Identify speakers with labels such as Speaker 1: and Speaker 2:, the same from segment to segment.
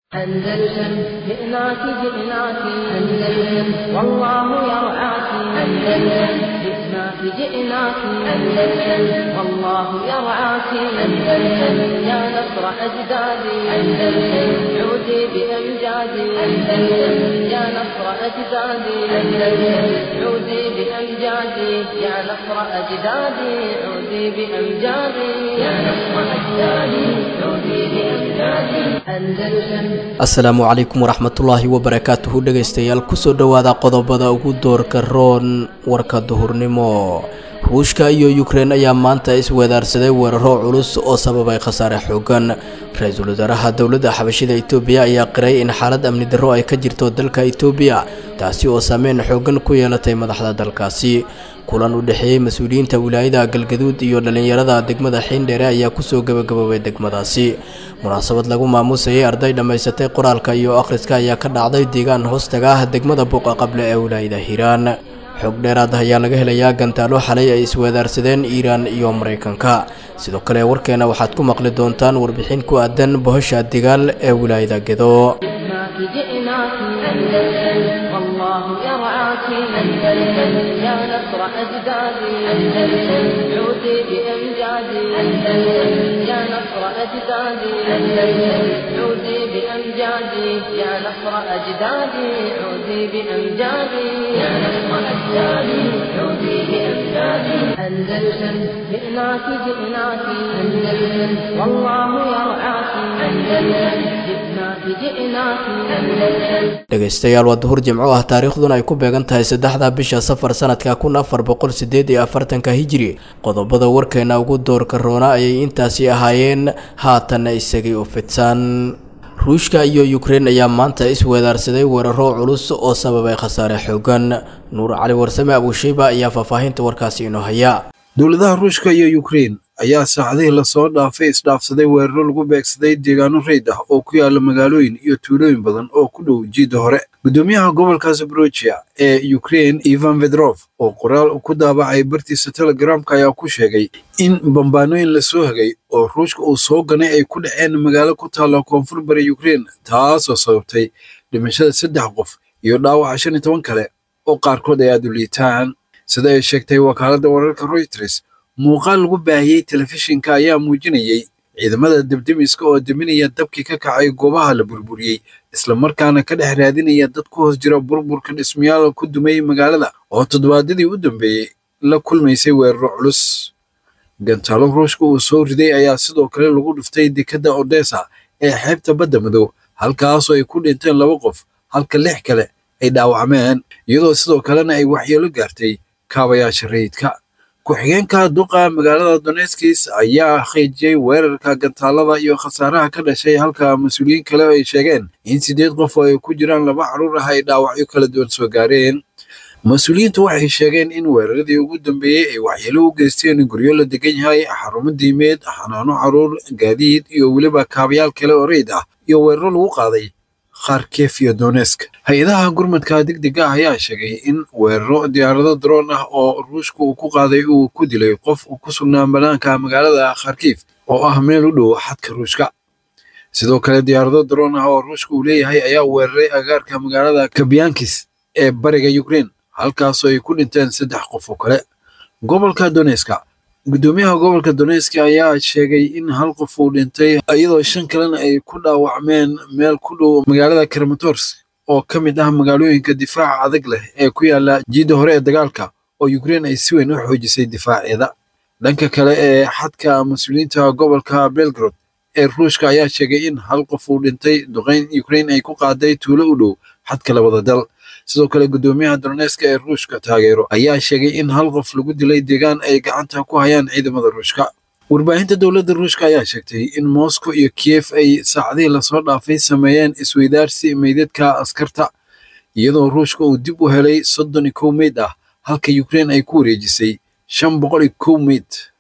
Speaker 1: أندلسن جئناك جئناك أندلسن والله يرعاك أندلسن جئناك جئناك أندلسن والله يرعاك أندلسن يا نصر أجدادي أندلسن عودي بأمجادي أندلسن يا نصر أجدادي أندلسن عودي بأمجادي يا نصر أجدادي عودي بأمجادي يا نصر أجدادي عودي بأمجادي أندلسن
Speaker 2: asalaamu calaykum waraxmatullaahi wabarakaatuhu dhegaystayaal kusoo dhowaada qodobada ugu doorka roon warka duhurnimo ruushka iyo yukrein ayaa maanta isweedaarsaday weeraro culus oo sababay khasaare xoogan ra-iisul wasaaraha dowladda xabashida itoobiya ayaa qiray in xaalad amni darro ay ka jirto dalka itoobiya taasi oo saameyn xoogan ku yeelatay madaxda dalkaasi kulan u dhexeeyey mas-uuliyiinta wilaayada galgaduud iyo dhallinyarada degmada xiindheere ayaa kusoo gabagaboobay degmadaasi munaasabad lagu maamuusayay arday dhammaysatay qoraalka iyo akhriska ayaa ka dhacday deegaan hoostaga ah degmada buuqa qable ee wilaayada hiiraan xog dheeraad ayaa laga helayaa gantaalo xalay ay isweedaarsadeen iiraan iyo maraykanka sidoo kale warkeena waxaad ku maqli doontaan warbixin ku aadan bohosha digaal ee wilaayada gedo
Speaker 1: جئناك جئناك أندلسن والله يرعاك أندلسن يا نصر أجدادي أندلسن عودي بأمجادي أندلسن يا نصر أجدادي أندلسن عودي بأمجادي يا نصر أجدادي عودي بأمجادي يا نصر أجدادي عودي بأمجادي أندلسن جئناك جئناك أندلسن والله يرعاك أندلسن جئناك جئناك أندلسن
Speaker 2: dhegaystayaal waa duhur jimco ah taariikhduna ay ku beegan tahay saddexda bisha safar sanadka kun afar boqol sideed iyo afartanka hijiri qodobada warkeena ugu doorka roona ayay intaasi ahaayeen haatanna isagay u fidsan ruushka iyo yukrein ayaa maanta isweedaarsaday weeraro culus oo sababay khasaare xoogan nuur cali warsame abuusheyba ayaa faahfaahinta warkaasi inoo haya
Speaker 3: dowladaha ruushka iyo yukrein ayaa saacadihii lasoo dhaafay isdhaafsaday weeraro lagu beegsaday deegaano reyd ah oo ku yaala magaalooyin iyo tuulooyin badan oo ku dhow jiidda hore guddoomiyaha gobolka zaborojiya ee yukrein ivan vedrof oo qoraal ku daabacay bartiisa telegramka ayaa ku sheegay in bambaanooyin lasoo hagay oo ruushka uu soo ganay ay ku dhaceen magaalo ku taalla koonfur bari yukrein taasoo sababtay dhimashada saddex qof iyo dhaawaca shan iyo toban kale oo qaarkood ay aad u liitaan sida ay sheegtay wakaaladda wararka reuters muuqaal lagu baahiyey telefishinka ayaa muujinayey ciidamada debdemiska oo deminaya dabkii ka kacay goobaha la burburiyey islamarkaana ka dhex raadinaya dad ku hoos jira burburka dhismayaal ku dumay magaalada oo toddobaadyadii u dambeeyey la kulmaysay weeraro culus gantaalo ruushka uu soo riday ayaa sidoo kale lagu dhuftay dekadda odessa ee xeebta badda madow halkaasoo ay ku dhinteen laba qof halka lix kale ay dhaawacmeen iyadoo sidoo kalena ay waxyeelo gaartay kaabayaasha rayidka ku-xigeenka duqa magaalada donetskis ayaa xeejiyey weerarka gantaalada iyo khasaaraha ka dhashay halka mas-uuliyiin kale ay sheegeen in siddeed qof oo ay ku jiraan laba carruur ah ay dhaawacyo kala duwan soo gaareen mas-uuliyiintu waxay sheegeen in weeraradii ugu dambeeyey ay waxyeelo u geysteen guryo la degan yahay xarumo diimeed xanaano carruur gaadiid iyo weliba kaabayaal kale oo reyd ah iyo weeraro lagu qaaday kharkef iyo donesk hay-adaha gurmadka degdega ah ayaa sheegay in weeraro diyaarado daroon ah oo ruushka uu ku qaaday uu ku dilay qof uu ku sugnaa banaanka magaalada kharkif oo ah meel u dhow xadka ruushka sidoo kale diyaarado daroon ah oo ruushka uu leeyahay ayaa weeraray agaarka magaalada kabyankis ee bariga yukrein halkaasoo ay ku dhinteen saddex qof oo kale gobolka doneska guddoomiyaha gobolka doneski ayaa sheegay in hal qof uu dhintay iyadoo shan kalena ay ku dhaawacmeen meel ku dhow magaalada kramatorsk oo ka mid ah magaalooyinka difaaca adag leh ee ku yaala jiidda hore ee dagaalka oo yukrein ay si weyn u xoojisay difaaceeda dhanka kale ee xadka mas-uuliyiinta gobolka belgrod ee ruushka ayaa sheegay in hal qof uu dhintay duqeyn yukrein ay ku qaaday tuulo u dhow xadka labada dal sidoo kale guddoomiyaha doneska ee ruushka taageero ayaa sheegay in hal qof lagu dilay deegaan ay gacanta ku hayaan ciidamada ruushka warbaahinta dowladda ruushka ayaa sheegtay in moscow iyo kiyef ay saacadihii lasoo dhaafay sameeyeen isweydaarsi meydadka askarta iyadoo ruushka uu dib u helay soddon iyo kow meyd ah halka yukrein ay ku wareejisay shan boqol iyo kow meyd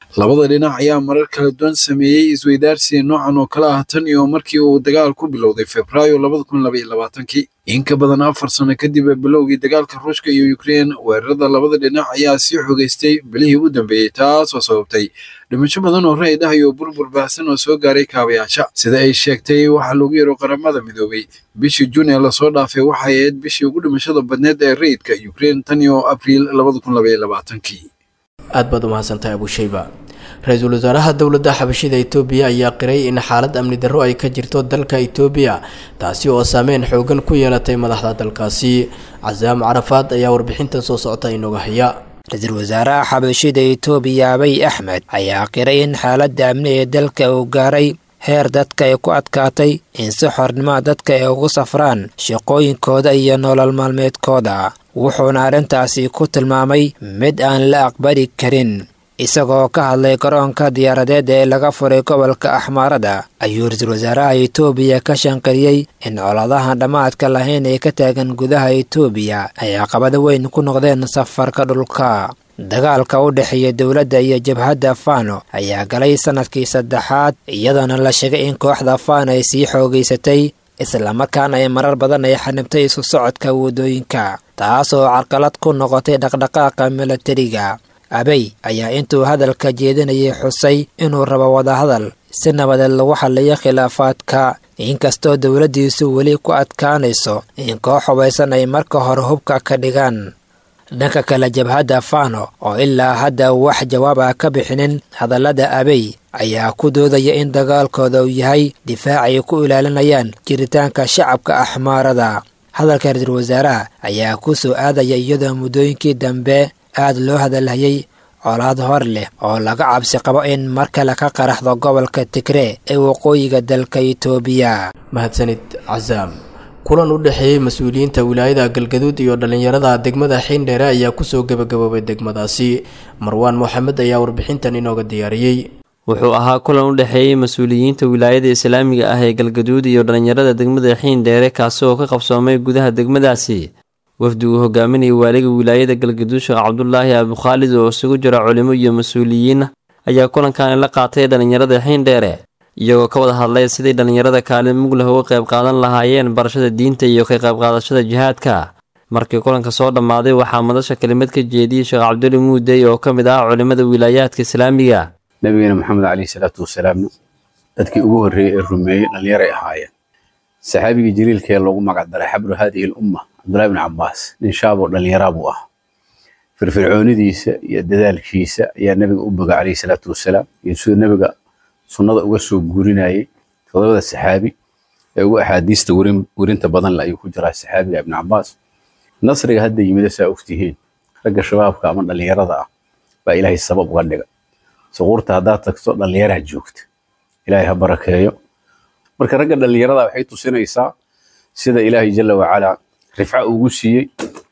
Speaker 3: labada dhinac ayaa marar kala duwan sameeyey isweydaarsiga noocan oo kale ah tan iyo markii uu dagaal ku bilowday febraayo labada kun labaiyo labaatankii in ka badan afar sano kadib bilowgii dagaalka ruushka iyo ukrein weerarada labada dhinac ayaa sii xogeystay bilihii u dambeeyey taasoo sababtay dhimasho badan oo ra'id ah iyo burbur baahsan oo soo gaaray kaabayaasha sida ay sheegtay waxaa loogu yaro qaramada midoobay bishii juun ee lasoo dhaafay waxay ahayd bishii ugu dhimashada badneed ee rayidka ukrein tan iyo abriil labada kun labaiyo labaatankii
Speaker 2: aad baad umahadsantahay abushayba ra-iisul wasaaraha dowladda xabashida itoobiya ayaa qiray in xaalad amni darro ay ka jirto dalka itoobiya taasi oo saameyn xoogan ku yeelatay madaxda dalkaasi casaam carafaad ayaa warbixintan soo socota inooga haya
Speaker 4: ra-iisul wasaaraha xabashida itoobiya abiy axmed ayaa qiray in xaaladda amni ee dalka uu gaaray heer dadka ay ku adkaatay in si xornimoa dadka ay ugu safraan shaqooyinkooda iyo nolol maalmeedkooda wuxuuna arrintaasi ku tilmaamay mid aan la aqbali karin isagoo ka hadlay garoonka diyaaradeed ee laga furay gobolka axmaarada ayuu ra-iisul wasaaraha itoobiya ka shanqariyey in coladahan dhammaadka lahayn ee ka taagan gudaha itoobiya ay caqabado weyn ku noqdeen safarka dhulka dagaalka u dhexeeya dowladda iyo jabhadda fano ayaa galay sannadkii saddexaad iyadoona la sheegay in kooxda fano ay sii xoogaysatay islamarkaana ay marar badan ay xanibtay isu socodka waddooyinka taasoo carqalad ku noqotay dhaqdhaqaaqa milatariga abey ayaa intuu hadalka jeedinayay xusay inuu rabo wadahadal si nabadeed lagu xaliyo khilaafaadka inkastoo dowladdiisu weli ku adkaanayso in koox hubaysan ay marka hore hubka ka dhigaan dhanka kale jabhadda fano oo ilaa hadda wax jawaab ah ka bixinin hadallada abey ayaa ku doodaya in dagaalkooda uu yahay difaac ay ku ilaalinayaan jiritaanka shacabka axmaarada hadalka ra-iisul wasaaraha ayaa ku soo aadaya iyadoo muddooyinkii dambe aad loo hadalhayay colaad hor leh oo laga cabsi qabo in mar kale ka qaraxdo gobolka tigree ee waqooyiga dalka itoobiya
Speaker 2: mahadsanid casaam kulan u dhexeeyey mas-uuliyiinta wilaayada galgaduud iyo dhallinyarada degmada xiindheere ayaa kusoo gebagaboobay degmadaasi marwaan moxamed ayaa warbixintan inooga diyaariyey
Speaker 5: wuxuu ahaa kulan u dhexeeyey mas-uuliyiinta wilaayada islaamiga ah ee galgaduud iyo dhallinyarada degmada xiindheere kaasi oo ka qabsoomay gudaha degmadaasi wafdi uu hogaaminayay waaliga wilaayada galgaduud sheekh cabdulaahi abukhaalid oo isugu jira culimo iyo mas-uuliyiin ayaa kulankaani la qaatay dhallinyarada xiindheere iyagoo ka wada hadlay sidii dhallinyarada kaalin muglah uga qayb qaadan lahaayeen barashada diinta iyo ka qayb qaadashada jihaadka markii kulanka soo dhammaaday waxaa madasha kelimad ka jeediyey sheekh cabduli muudey oo ka mid ah culimmada wilaayaadka islaamiga
Speaker 6: nabigeena maxamed caleyhi salaatu wasalaamna dadkii ugu horreeyey ee rumeeyey dhallinyaray ahaayeen saxaabigii jaliilka ee loogu magac daray xabru haadihi lumma cabdullahi bni cabbaas nin shaaboo dhallinyaraa buu ah firfircoonidiisa iyo dadaalkiisa ayaa nabiga u boga caleyhi salaatu wasalaam iyo siduu nabiga sunnada uga soo guurinayay todobada saxaabi ee ugu axaadiista werinta badan le ayuu ku jiraa saxaabiga ibni cabbaas nasriga hadda yimida saa ogtihiin ragga shabaabka ama dhallinyarada ah baa ilaahay sabab uga dhiga suquurta haddaad tagto dhallinyaraha joogta ilaahay ha barakeeyo marka ragga dhallinyarada waxay tusinaysaa sida ilaahay jalla wacalaa rifca ugu siiyey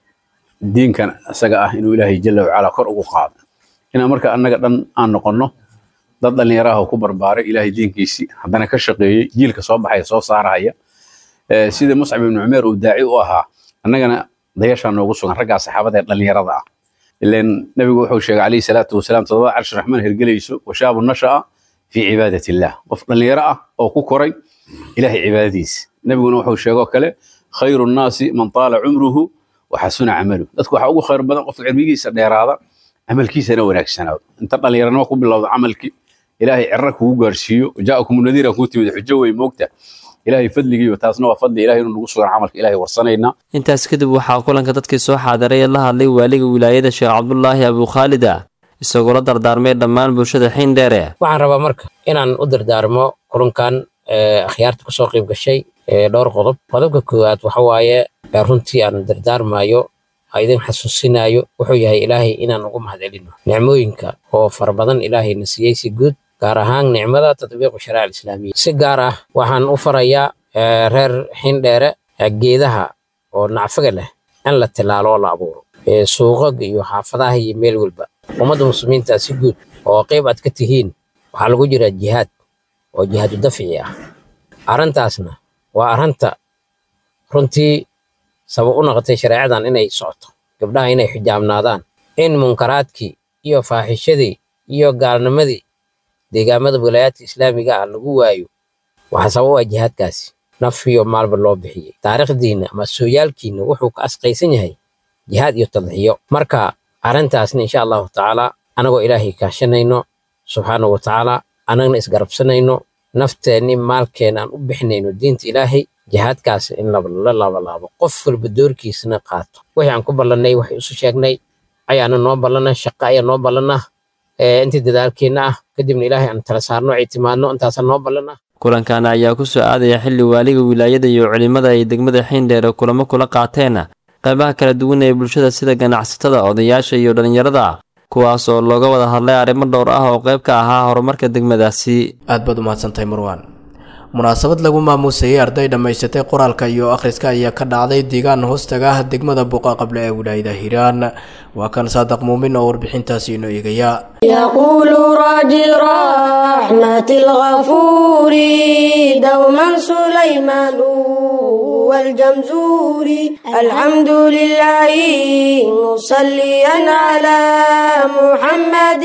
Speaker 6: diinkan isaga ah inuu ilaahay jalla wacalaa kor ugu qaado inaan marka annaga dhan aan noqonno dad dhallinyaraha ku barbaaray ilaahay diinkiisii haddana ka shaqeeyey jiilka soo baxaya soo saarahaya sida muscab ibnu cumeer uu daaci u ahaa annagana dayashaa noogu sugan raggaa saxaabada ee dhallinyarada ah ilan nabigu wuxuu sheegay calayhi salaatu wasalaam todobada carshi raxmaan hergelayso washaabu nasha'a fii cibaadat illah qof dhallinyaro ah oo ku koray ilaahay cibaadadiisa nabiguna wuxuu sheegoo kale khayru nnaasi man taala cumruhu waxasuna camalu dadku waxaa ugu khayr badan qofka cilmigiisa dheeraada camalkiisana wanaagsanaado inta dhallinyaranimo ku bilowda camalkii ilaahay cirra kugu gaarsiiyo jaakum nadiira kuu timid xujo wey moogta ilaahay fadligiiyo taasna waa fadli ilahay inuu nagu sugan camalka ilaahay warsanaynaa
Speaker 5: intaas kadib waxaa kulanka dadkii soo xaadiray ee la hadlay waaliga wilaayada sheekh cabdulaahi abukhaalida isagoo la dardaarmay dhammaan bulshada xiindheere
Speaker 7: waxaan rabaa marka inaan u dardaarmo kulankan akhyaarta kusoo qayb gashay dhowr qodob qodobka koowaad waxa waaye runtii aan dardaarmayo idin xasuusinayo wuxuu yahay ilaahay inaan ugu mahadcelino nicmooyinka oo fara badan ilaahayna siiyey si guud gaar ahaan nicmada tatbiiqu shariica alislaamiya si gaar ah waxaan u farayaa reer xindheere geedaha oo nacfaga leh in la tilaalo oo la abuuro suuqaga iyo xaafadaha iyo meel walba ummadda muslimiinta si guud oo qayb aad ka tihiin waxaa lagu jiraa jihaad oo jihaadu dafci ah arrintaasna waa arrinta runtii sabab u noqotay shareecadan inay socoto gabdhaha inay xijaabnaadaan in munkaraadkii iyo faaxishadii iyo gaalnimadii deegaamada wilaayaadka islaamiga ah lagu waayo waxaa sabab u ah jihaadkaasi naf iyo maalba loo bixiyey taariikhdiinna ama sooyaalkiinna wuxuu ka asqaysan yahay jihaad iyo tadxiyo marka arrintaasna insha allahu tacaala anagoo ilaahay kaashanayno subxaanahu wa tacaala annagna isgarabsanayno nafteenni maalkeena aan u bixinayno diinta ilaahay jihaadkaas in la laabalaabo qof walba doorkiisana qaato wixii aan ku ballannay waxay isu sheegnay ayaana noo ballana shaqo ayaa noo ballana intii dadaalkeenna ah kadibna ilaahay aan tala saarno ictimaadno intaasaa noo ballana
Speaker 5: kulankan ayaa ku soo aadaya xilli waaliga wilaayada iyo culimmada ay degmada xiindheere kulamo kula qaateen qaybaha kala duwan ee bulshada sida ganacsatada odayaasha iyo dhallinyarada kuwaas oo looga wada hadlay arrimo dhowr ah oo qayb ka ahaa horumarka degmadaasi
Speaker 2: aad baad umahadsantahay marwaan munaasabad lagu maamuusayay arday dhammaysatay qoraalka iyo akhriska ayaa ka dhacday deegaan hoostaga ah degmada buqa qable ee wilaayada hiiraan waa kan saadaq muumin oo warbixintaasi inoo eegaya
Speaker 8: يقول راجي رحمة الغفور دوما سليمان والجمزوري الحمد لله مصليا على محمد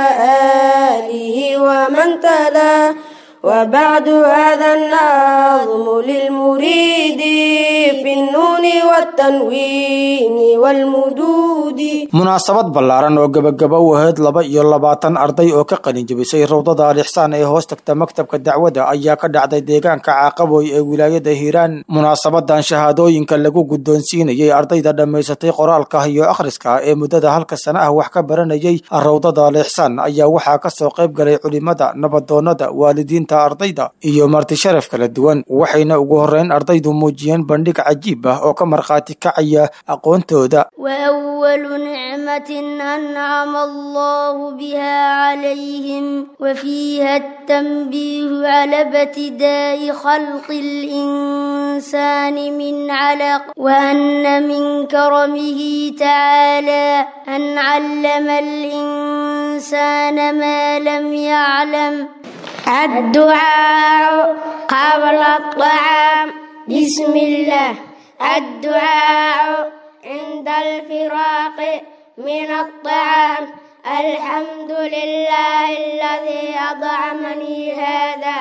Speaker 8: وآله ومن تلا وبعد هذا النظم للمريد في النون والتنوين والمدود
Speaker 9: munaasabad ballaaran oo gebagaba u ahayd laba iyo labaatan arday oo ka qalin jebisay rawdada alixsaan ee hoos tagta maktabka dacwada ayaa ka dhacday deegaanka caaqaboy ee wilaayada hiiraan munaasabadan shahaadooyinka lagu guddoonsiinayay ardayda dhammaysatay qoraalka iyo akhriska ee muddada halka sana ah wax ka baranayay rawdada alixsaan ayaa waxaa kasoo qayb galay culimada nabadoonada waalidiinta ardayda iyo marti sharaf kala duwan waxayna ugu horeyn ardaydu muujiyeen bandhig cajiib ah oo ka markhaati kacaya aqoontooda
Speaker 10: وأول نعمة أنعم الله بها عليهم وفيها التنبيه على ابتداء خلق الإنسان من علق وأن من كرمه تعالى أن علم الإنسان ما لم يعلم
Speaker 8: الدعاء قبل الطعام بسم الله الدعاء عند الفراق من الطعام الحمد لله الذي أطعمني هذا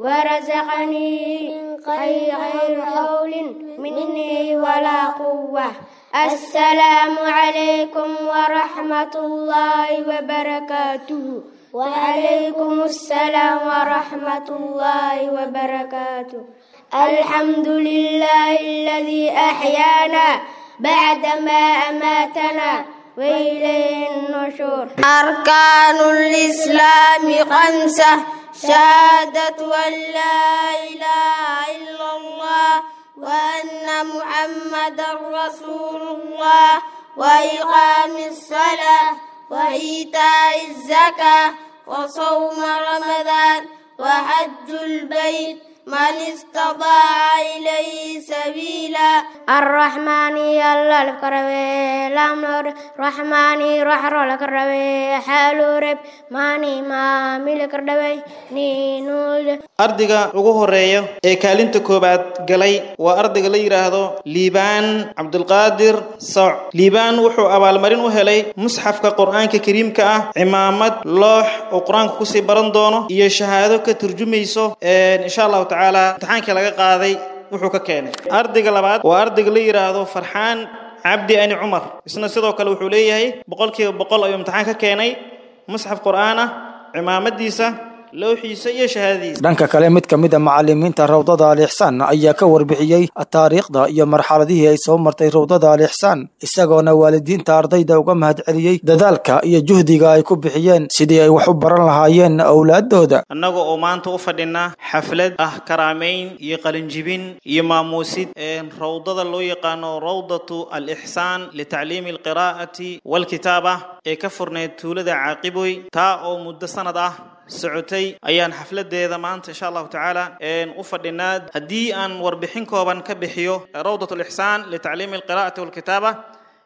Speaker 8: ورزقني غير حول مني ولا قوة السلام عليكم ورحمة الله وبركاته وعليكم السلام ورحمة الله وبركاته الحمد لله الذي أحيانا بعدما أماتنا وإليه النشور أركان الإسلام خمسة شهادة أن لا إله إلا الله وأن محمدا رسول الله وإقام الصلاة وإيتاء الزكاة وصوم رمضان وحج البيت من استطاع إليه سبيلا الرحمن يلا الكروي لامر رحماني رحر الكروي حالو رب ماني ما ملك الدوي نينول
Speaker 11: ardayga ugu horeeya ee kaalinta koowaad galay waa ardayga la yidhaahdo liibaan cabdulqaadir soc liibaan wuxuu abaalmarin u helay musxafka qur-aanka kariimka ah cimaamad loox oo qur-aanka kusii baran doono iyo shahaado ka turjumayso insha allahu tacaala imtixaankii laga qaaday wuxuu ka keenay ardayga labaad waa ardayga la yidhaahdo farxaan cabdi ani cumar isna sidoo kale wuxuu leeyahay boqolkiiba boqol ayuu imtixaan ka keenay musxaf qur-aan ah cimaamadiisa lowxiisa iyo shahaadadiisa
Speaker 9: dhanka kale mid ka mid a macalimiinta rawdada alixsaan ayaa ka warbixiyey taariikhda iyo marxaladihii ay soo martay rawdada alixsaan isagoona waalidiinta ardayda uga mahadceliyey dadaalka iyo juhdiga ay ku bixiyeen sidii ay wax u baran lahaayeen owlaadooda
Speaker 11: annaga oo maanta u fadhinaa xaflad ah karaamayn iyo qalinjibin iyo maamuusid rawdada loo yaqaano rawdatu alixsaan litacliimi alqiraa'ati walkitaaba ee ka furneyd tuulada caaqiboy taa oo muddo sanad ah socotay ayaan xafladeeda maanta insha allahu tacaala u fadhinaa haddii aan warbixin kooban ka bixiyo rawdat lixsaan litacliimi alqira'ati walkitaaba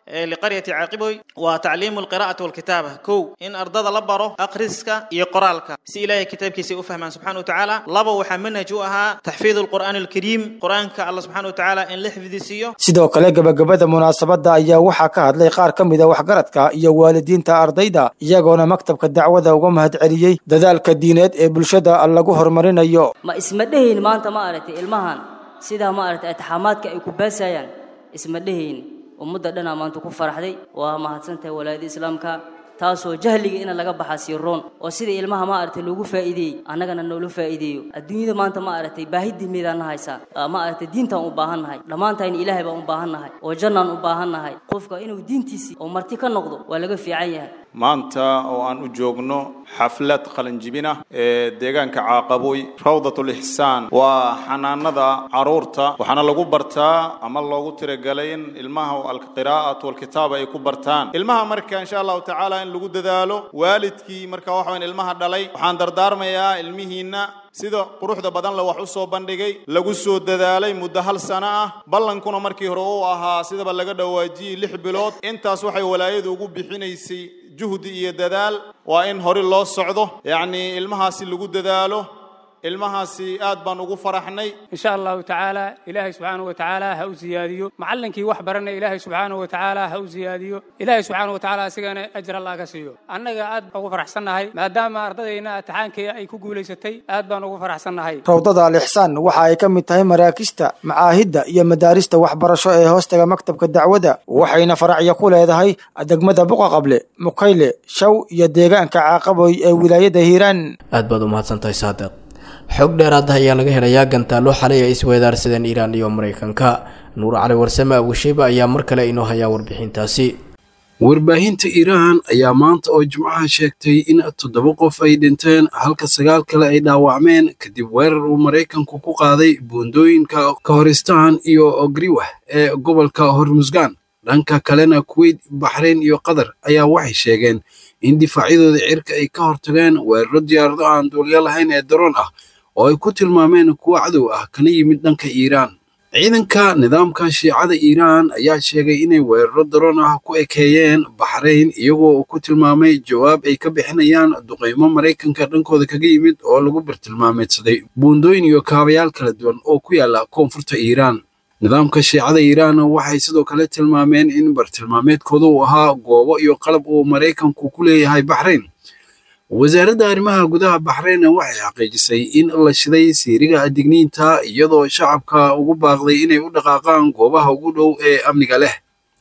Speaker 11: liqaryati caaqiboy waa tacliimu alqiraa'ati walkitaaba kow in ardada la baro akhriska iyo qoraalka si ilaahay kitaabkiisa u fahmaan subxana wa tacaala laba waxaa manhaj u ahaa taxfiid alqur'aani alkariim qur-aanka alla subxana wa tacaala in la xifdisiiyo
Speaker 9: sidoo kale gebagabada munaasabadda ayaa waxaa ka hadlay qaar ka mid a waxgaradka iyo waalidiinta ardayda iyagoona maktabka dacwada uga mahad celiyey dadaalka diineed ee bulshada lagu horumarinayo
Speaker 12: ma isma dhehayn maanta ma aragtay ilmahan sidaa ma aragtay atixaamaadka ay ku baasayaan isma dhehayn ummadda dhanaa maanta ku faraxday waa mahadsantahay walaayada islaamka taasoo jahliga ina laga baxa siiroon oo sida ilmaha ma aragtay loogu faa'iideeyey annagana noola faa'iideeyo adduunyada maanta ma aragtay baahidii miidaan haysaa ma aragtay diintaan u baahan nahay dhammaantayna ilaahay baan u baahan nahay oo jannaan u baahan nahay qofka inuu diintiisii oo marti ka noqdo waa laga fiican yahay
Speaker 13: maanta oo aan u joogno xaflad qalinjibina ee deegaanka caaqaboy rawdatul ixsaan waa xanaanada caruurta waxaana lagu bartaa ama loogu tiragalay in ilmaha alqiraa'atu walkitaaba ay ku bartaan ilmaha marka insha allahu tacaala in lagu dadaalo waalidkii marka waxa weyn ilmaha dhalay waxaan dardaarmayaa ilmihiinna sida quruxda badan le wax u soo bandhigay lagu soo dadaalay muddo hal sano ah ballankuna markii hore uu ahaa sidaba laga dhawaajiyey lix bilood intaas waxay walaayadu ugu bixinaysay juhdi iyo dadaal waa in hore loo socdo yacnii ilmahaasi lagu dadaalo ilmahaasi aad baan ugu faraxnay
Speaker 14: insha allahu tacaala ilaahay subxaanahu wa tacaala ha u siyaadiyo macallinkii wax baranay ilaahay subxaanahu wa tacaala ha u siyaadiyo ilaahay subxaanahu wa tacaala asigana ajr allah ka siiyo annaga aad ugu faraxsannahay maadaama ardadayna atixaankii ay ku guulaysatay aad baan ugu faraxsannahay
Speaker 9: rawdada alixsaan waxa ay ka mid tahay maraakista macaahidda iyo madaarista waxbarasho ee hoostaga maktabka dacwada waxayna faracyo ku leedahay degmada buqaqable mukayle shaw iyo deegaanka caaqaboy ee wilaayada hiiraan
Speaker 2: aad baad u mahadsantahay saadiq xog dheeraada ayaa laga helayaa gantaalo xalay ay isweedaarsadeen iiraan iyo maraykanka nuur cali warsame abushiiba ayaa mar kale inoo hayaa warbixintaasi
Speaker 3: warbaahinta iiraan ayaa maanta oo jimcaha sheegtay in toddoba qof ay dhinteen halka sagaal kale ay dhaawacmeen kadib weerar uu maraykanku ku qaaday buundooyinka kahoristaan iyo ogriwah ee gobolka hormusgaan dhanka kalena kuweyt baxrayn iyo qatar ayaa waxay sheegeen in difaacyadooda cirka ay ka hortageen weeraro diyaarado aan duulyo lahayn ee daroon ah oo ay ku tilmaameen kuwo cadow ah kana yimid dhanka iiraan ciidanka nidaamka shiicada iiraan ayaa sheegay inay weeraro daroon ah ku ekeeyeen baxrayn iyagoo ku tilmaamay jawaab ay ka bixinayaan duqeymo maraykanka dhankooda kaga yimid oo lagu bartilmaameedsaday buundooyin iyo kaabayaal kala duwan oo ku yaala koonfurta iiraan nidaamka shiicada iiraan waxay sidoo kale tilmaameen in bartilmaameedkooda uu ahaa goobo iyo qalab uu maraykanku ku leeyahay baxrayn wasaaradda arrimaha gudaha baxrayn waxay xaqiijisay in la shiday siiriga digniinta iyadoo shacabka ugu baaqday inay u dhaqaaqaan goobaha ugu dhow ee amniga leh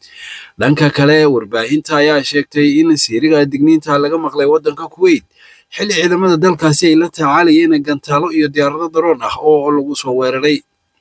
Speaker 3: dhanka kale warbaahinta ayaa sheegtay in siiriga digniinta laga maqlay waddanka kuweyt xilli ciidamada dalkaasi ay la tacaalayeen gantaalo iyo diyaarado daroon ah oo lagu soo weeraray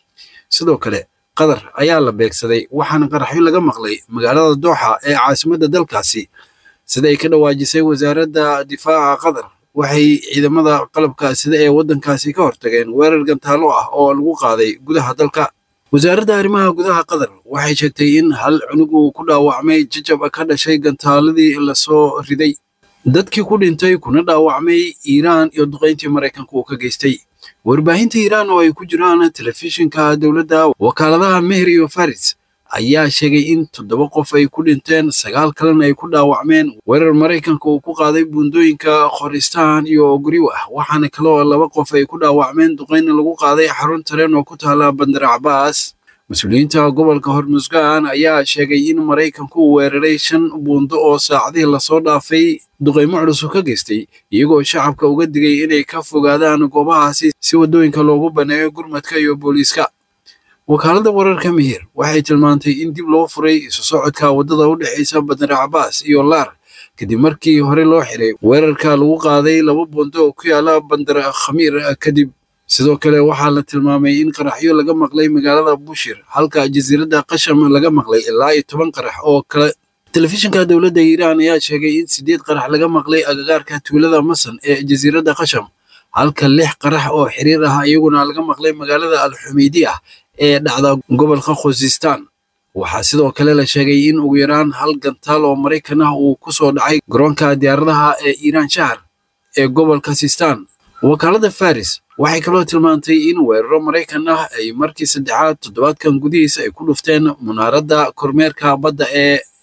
Speaker 3: sidoo kale qatar ayaa la beegsaday waxaana qaraxyo laga maqlay magaalada dooxa ee caasimadda dalkaasi sida ay ka dhawaajisay wasaaradda difaaca qatar waxay ciidamada qalabka sida ee waddankaasi ka hortageen weerar gantaalo ah oo lagu qaaday gudaha dalka wasaaradda arrimaha gudaha qatar waxay sheegtay in hal cunug uu ku dhaawacmay jajab ka dhashay gantaaladii lasoo riday dadkii ku dhintay kuna dhaawacmay iiraan iyo duqayntii maraykanka uu ka geystay warbaahinta iiraan oo ay ku jiraan telefishinka dowladda wakaaladaha meher iyo faris ayaa sheegay in toddoba qof ay ku dhinteen sagaal kalena ay ku dhaawacmeen weerar maraykanka uu ku qaaday buundooyinka khoristaan iyo guriwah waxaana kaloo laba qof ay ku dhaawacmeen duqayna lagu qaaday xarun tareen oo ku taala bandar cabaas mas-uuliyiinta gobolka hormusgaan ayaa sheegay in maraykanku uu weeraray shan buundo oo saacadihii lasoo dhaafay duqaymo culus ka geystay iyagoo shacabka uga digay inay ka fogaadaan goobahaasi si waddooyinka loogu baneeyo gurmadka iyo booliiska wakaaladda wararka mihir waxay tilmaantay in dib loo furay isu socodka waddada u dhexaysa bandar cabaas iyo laar kadib markii hore loo xiray weerarka lagu qaaday laba buundo oo ku yaala bandar khamiir kadib sidoo kale waxaa la tilmaamay in qaraxyo laga maqlay magaalada bushir halka jasiiradda qasham laga maqlay ilaa iyo toban qarax oo kale telefishinka dowladda iiraan ayaa sheegay in sideed qarax laga maqlay agagaarka tuulada masan ee jasiiradda qasham halka lix qarax oo xiriir ah iyaguna laga maqlay magaalada alxumaydi ah ee dhacda gobolka khuzistan waxaa sidoo kale la sheegay in ugu yaraan hal gantaal oo maraykan ah uu ku soo dhacay garoonka diyaaradaha ee iiraan shahar ee gobolka sistan wakaaladda faris waxay kaloo tilmaantay in weeraro maraykan ah ay markii saddexaad toddobaadkan gudihiisa ay ku dhufteen munaaradda kormeerka badda ee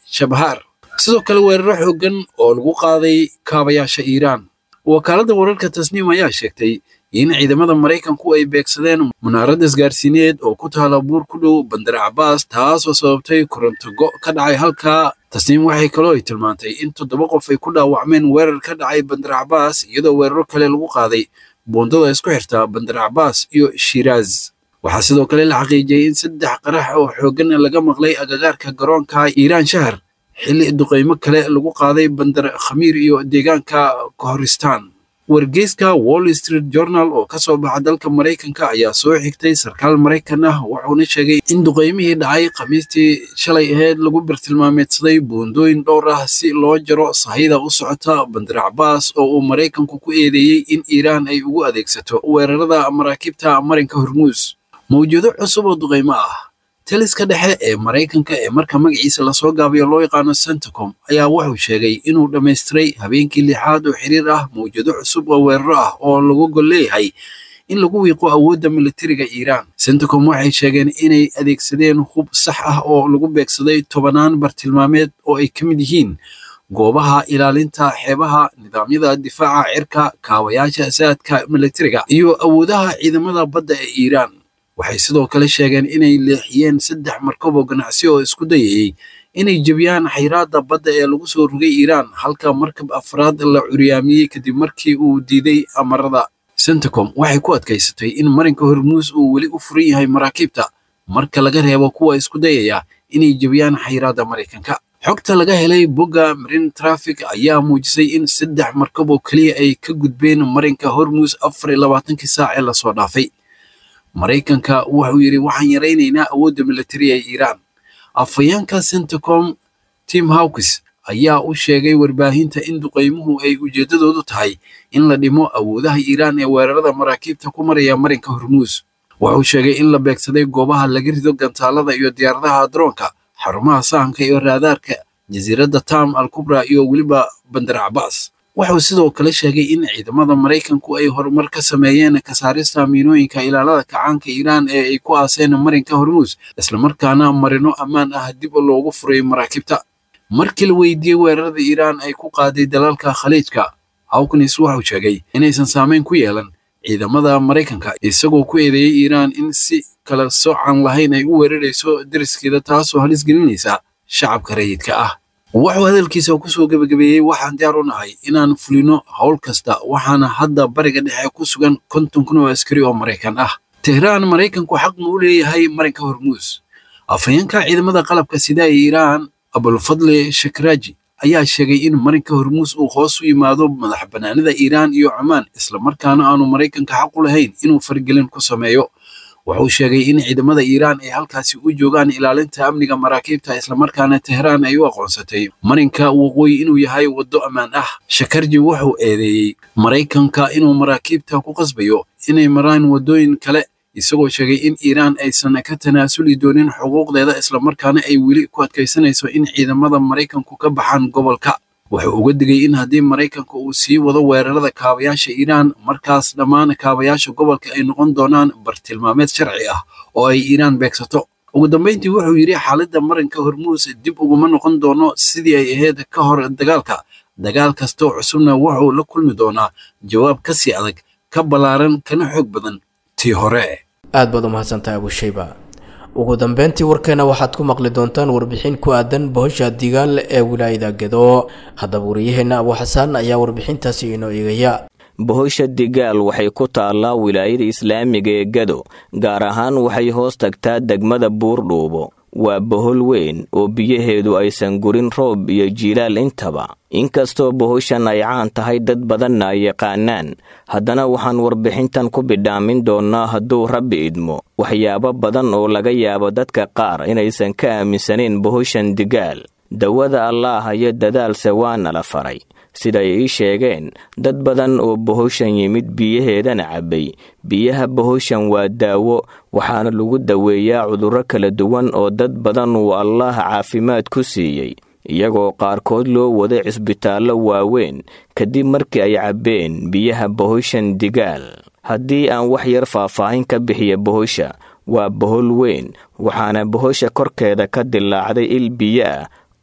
Speaker 3: shabhaar sidoo kale weeraro xooggan oo lagu qaaday kaabayaasha iiraan wakaaladda wararka tasniim ayaa sheegtay in ciidamada maraykanku ay beegsadeen munaarad isgaarsiineed oo ku taala buur ku dhow bandar cabaas taasoo sababtay koronto go' ka dhacay halkaa tasniim waxay kaloo ay tilmaantay in toddoba qof ay ku dhaawacmeen weerar ka dhacay bandar cabaas iyadoo weeraro kale lagu qaaday buundada isku xirta bandar cabaas iyo shiiraaz waxaa sidoo kale la xaqiijiyey in saddex qarax oo xooggan laga maqlay agagaarka garoonka iiraan shahar xilli duqaymo kale lagu qaaday bandar khamiir iyo deegaanka kohoristaan wargeyska wall street journal oo ka soo baxa dalka maraykanka ayaa soo xigtay sarkaal maraykan ah wuxuuna sheegay in duqaymihii dhacay khamiistii shalay aheyd lagu bartilmaameedsaday buundooyin dhowr ah si loo jaro sahayda u socota bandar cabaas oo uu maraykanku ku eedeeyey in iiraan ay ugu adeegsato weerarada maraakiibta marinka hormuus mawjado cusub oo duqaymo ah taliska dhexe ee maraykanka ee marka magaciisa lasoo gaabayo loo yaqaano centacom ayaa wuxuu sheegay inuu dhammaystiray habeenkii lixaad oo xiriir ah mawjado cusub oo weeraro ah oo lagu gol leeyahay in lagu wiiqo awoodda militariga iiraan centacom waxay sheegeen inay adeegsadeen hub sax ah oo lagu beegsaday tobanaan bartilmaameed oo ay ka mid yihiin goobaha ilaalinta xeebaha nidaamyada difaaca cirka kaawayaasha saadka militariga iyo awoodaha ciidamada badda ee iiraan waxay sidoo kale sheegeen inay leexiyeen saddex markab oo ganacsi oo isku dayayey inay jebiyaan xayraadda badda ee lagu soo rogay iiraan halka markab afraad la curyaamiyey kadib markii uu diiday amarada centacom waxay ku adkaysatay in marinka hormuus uu weli u furan yahay maraakiibta marka laga reebo kuwa isku dayaya inay jebiyaan xayraadda maraykanka xogta laga helay bogga marin traffic ayaa muujisay in saddex markab oo keliya ay ka gudbeen marinka hormuus afar iyo labaatankii saac ee lasoo dhaafay maraykanka wuxuu yidhi waxaan yaraynaynaa awoodda militari ee iiraan afhayeenka centacom tim hawkis ayaa u sheegay warbaahinta in duqaymuhu ay ujeeddadoodu tahay in la dhimo awoodaha iiraan ee weerarada maraakiibta ku maraya marinka hormuus wuxuu sheegay in la beegsaday goobaha laga rido gantaalada iyo diyaaradaha daroonka xarumaha sahanka iyo raadaarka jasiiradda tam al kubra iyo weliba bandar cabaas wuxuu sidoo kale sheegay in ciidamada maraykanku ay horumar ka sameeyeen kasaarista miinooyinka ilaalada kacaanka iiraan ee ay ku aaseen marinka hormuus islamarkaana marino ammaan ah dib loogu furay maraakiibta markii la weydiiyey weerarada iiraan ay ku qaaday dalalka khaliijka hawkins wuxuu sheegay inaysan saameyn ku yeelan ciidamada maraykanka isagoo ku eedeeyey iiraan in si kala soocan lahayn ay u weerarayso deriskeeda taasoo halis gelinaysa shacabka rayidka ah wuxuu hadalkiisa kusoo gebagabeeyey waxaan diyaar u nahay inaan fulino howl kasta waxaana hadda bariga dhexe ku sugan konton kun oo askari oo maraykan ah tehraan maraykanku xaq ma u leeyahay marinka hormuus afhayeenka ciidamada qalabka sida ee iiraan abulfadli shakraaji ayaa sheegay in marinka hormuus uu hoos u yimaado madax bannaanida iiraan iyo cumaan islamarkaana aanu maraykanka xaq u lahayn inuu fargelin ku sameeyo wuxuu sheegay in ciidamada iiraan ay halkaasi u joogaan ilaalinta amniga maraakiibta islamarkaana tehraan ay u aqoonsatay marinka waqooyi inuu yahay waddo ammaan ah shakarji wuxuu eedeeyey maraykanka inuu maraakiibta ku qasbayo inay maraan waddooyin kale isagoo sheegay in iiraan aysan ka tanaasuli doonin xuquuqdeeda islamarkaana ay weli ku adkaysanayso in ciidamada maraykanku ka baxaan gobolka wuxuu uga digay in haddii maraykanka uu sii wado weerarada kaabayaasha iiraan markaas dhammaan kaabayaasha gobolka ay noqon doonaan bartilmaameed sharci ah oo ay iiraan beegsato ugu dambeyntii wuxuu yidhi xaaladda marinka hormuus dib uguma noqon doono sidii ay ahayd ka hor dagaalka dagaal kastoo cusubna wuxuu la kulmi doonaa jawaab ka sii adag ka ballaaran kana xoog badan tii hore
Speaker 2: aad baad u mahadsantahay abushayba ugu dambeyntii warkeena waxaad ku maqli doontaan warbixin ku aadan bohosha digaal ee wilaayada gedo haddaba wariyaheenna abu xasaan ayaa warbixintaasi inoo eegaya
Speaker 15: bohosha digaal waxay ku taallaa wilaayada islaamiga ee gado gaar ahaan waxay hoos tagtaa degmada buurdhuubo waa bohol weyn oo biyaheedu aysan gurin roob iyo jiilaal intaba inkastoo bohoshan ay caan tahay dad badanna ay yaqaanaan haddana waxaan warbixintan ku bidhaamin doonnaa hadduu rabbi idmo waxyaabo badan oo laga yaabo dadka qaar inaysan ka aaminsanayn bohoshan digaal dawada allaah iyo dadaalse waana la faray siday ii sheegeen dad badan oo bohoshan yimid biyaheedana cabbay biyaha bohoshan waa daawo waxaana lagu daweeyaa cudurro kala duwan oo dad badan uu allaah caafimaad ku siiyey iyagoo qaarkood loo waday cisbitaallo waaweyn kadib markii ay cabbeen biyaha bohoshan digaal haddii aan wax yar faahfaahin ka bixiya bohosha waa bohol weyn waxaana bohosha korkeeda ka dilaacday il biyo ah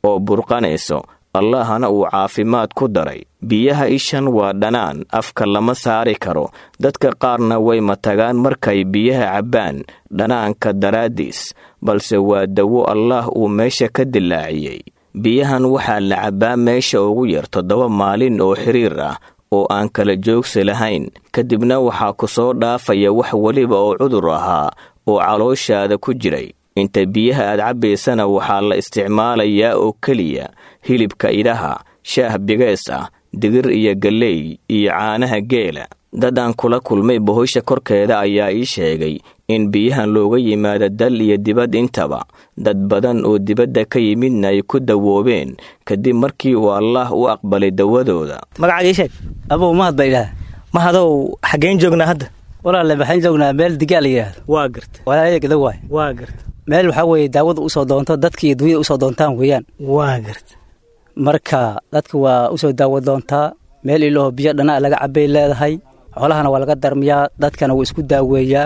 Speaker 15: oo burqanayso allahna uu caafimaad ku daray biyaha ishan waa dhanaan afka lama saari karo dadka qaarna way matagaan markay biyaha cabbaan dhanaanka daraaddiis balse waa dawo allaah uu meesha ka dilaaciyey biyahan waxaa la cabbaa meesha ugu yar toddoba maalin oo xiriir ah oo aan kala joogsi lahayn kadibna waxaa ku soo dhaafaya wax weliba oo cudur ahaa oo calooshaada ku jiray inta biyaha aad cabbaysana waxaa la isticmaalayaa oo keliya hilibka idhaha shaah bigees ah digir iyo galley iyo caanaha geela dad aan kula kulmay bohosha korkeeda ayaa ii sheegay in biyahan looga yimaado dal iyo dibad intaba dad badan oo dibadda ka yimidna ay ku dawoobeen kadib markii uu allaah u aqbalay dawadooda
Speaker 16: magacaaga ii sheeg abuu mahad baa idhaha mahadow xaggeen joognaa hadda
Speaker 17: walaale waxaan joognaa meel digaa la yidhaahdo
Speaker 16: waa garta
Speaker 17: walaalaya gada waay
Speaker 16: waa garta
Speaker 17: meel waxaa weeye daawada usoo doonto dadka iyo dunyada usoo doontaan weeyaan
Speaker 16: waa garta
Speaker 17: marka dadka waa usoo daawo doontaa meel ilaaho biyo dhanaa laga cabbay leedahay xoolahana waa laga darmiyaa dadkana wuu isku daaweeyaa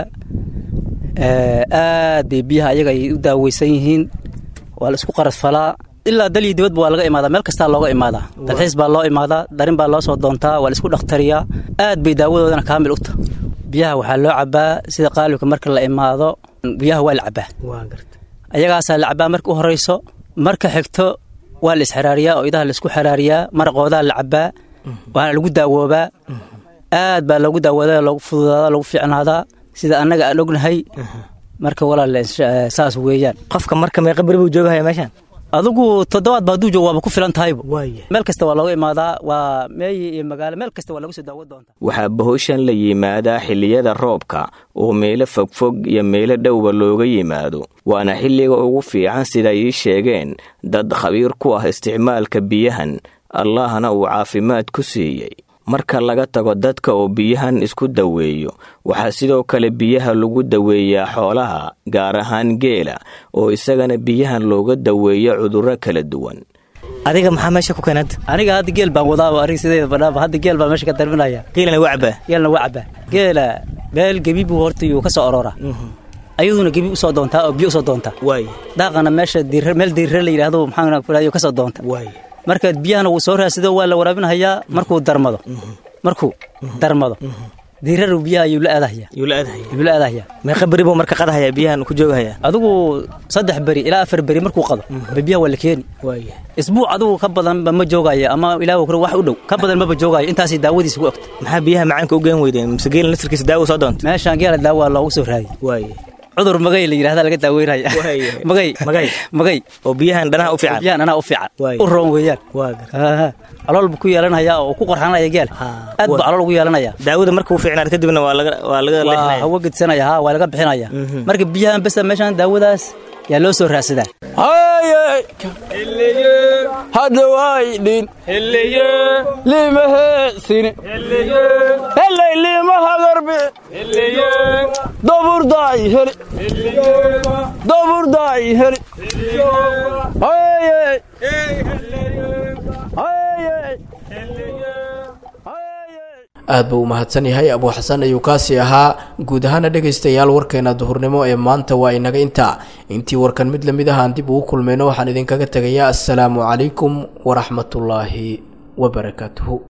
Speaker 17: aad bay biyaha ayaga ay u daaweysan yihiin waa la isku qaras falaa ilaa dal iyo dibadba waa laga imaadaa meel kastaa looga imaadaa dalxiis baa loo imaadaa darin baa loo soo doontaa waa la isku dhakhtariyaa aad bay daawadoodana kaamil u tahay biyaha waxaa loo cabbaa sida qaalibka marka la imaado biyaha waa la cabbaa ayagaasaa la cabbaa marka u horayso marka xigto waa la isxiraariyaa oo idaha la isku xiraariyaa maraqoodaa la cabbaa waana lagu daawoobaa aad baa loogu daawoodaa loogu fududaadaa loogu fiicnaadaa sida annaga aan ognahay marka walaale saas weeyaan
Speaker 16: qofka marka meeqa beri buu joogahaya meeshaan
Speaker 17: adigu toddobaad ba hadduu joogo waaba ku filan tahayba meel kasta waa looga imaadaa waa meeyi iyo magaalo meel kasta waa laga soo daawo doontaa
Speaker 15: waxaa bahoshan la yimaadaa xilliyada roobka oo meelo fogfog iyo meelo dhowba looga yimaado waana xilliga ugu fiican sida ii sheegeen dad khabiir ku ah isticmaalka biyahan allahna uu caafimaad ku siiyey marka laga tago dadka oo biyahan isku daweeyo waxaa sidoo kale biyaha lagu daweeyaa xoolaha gaar ahaan geela oo isagana biyahan looga daweeyo cudurro kala duwan
Speaker 16: adiga maxaa meesha ku keenad
Speaker 17: aniga hadda geel baan wadaaba aniga sideeda badhaaba hadda geel baan meesha ka darminaya
Speaker 16: geelana waa cabaa
Speaker 17: geelna waa cabaa geela meel gebi buu horta yuu ka soo aroora ayaduna gebi usoo doontaa oo biyo usoo doontaa daaqana meesha meel diirre la yidhaahdo maxaa ka soo doonta marka biyahana wuu soo raasido waa la waraabinhayaa markuu darmado markuu darmado diiraru biyaha ayuu la aadahaya
Speaker 16: yuu la aadahaya
Speaker 17: yuu la aadahaya
Speaker 16: meeqa beri buu marka qadahaya biyahan ku joogahaya
Speaker 17: adigu saddex beri ilaa afar beri markuu qado ba biyaha waa la keeni isbuuc adigu ka badanba ma joogaayo ama ilaa wax u dhow ka badan maba joogaayo intaasay daawadiisa ku ogta
Speaker 16: maxaa biyaha macaanka u geen weydeen mise geela nasirkiisa daawo soo doonta
Speaker 17: meeshaan geela daawa loogu soo raadiy cudur magay la yidhahda laga daaweynaya magay
Speaker 16: magay
Speaker 17: magay
Speaker 16: oo biyahan dhanaha u fiican
Speaker 17: biyahan dhanaha u fiican u roon weeyaan calool buu ku yeelanaya oo ku qarxanaya geel aad buu calool ugu yeelanaya
Speaker 16: daawada markuu fiicnaad kadibna waa laga waa laga
Speaker 17: waa hawo gedsanaya ha waa laga bixinaya marka biyahan besa meeshaan daawadaas yaa loo soo raadsadaa
Speaker 18: hadhawaydhin limaheesini helay limahagarbi daburdaay heli daburdaay heli
Speaker 2: aad buu u mahadsan yahay abuu xasan ayuu kaasi ahaa guud ahaana dhegaystayaal warkeena duhurnimo ee maanta waa inaga intaa intii warkan mid lamid ah aan dib ugu kulmayno waxaan idinkaga tegayaa assalaamu calaykum waraxmatullaahi wabarakaatuhu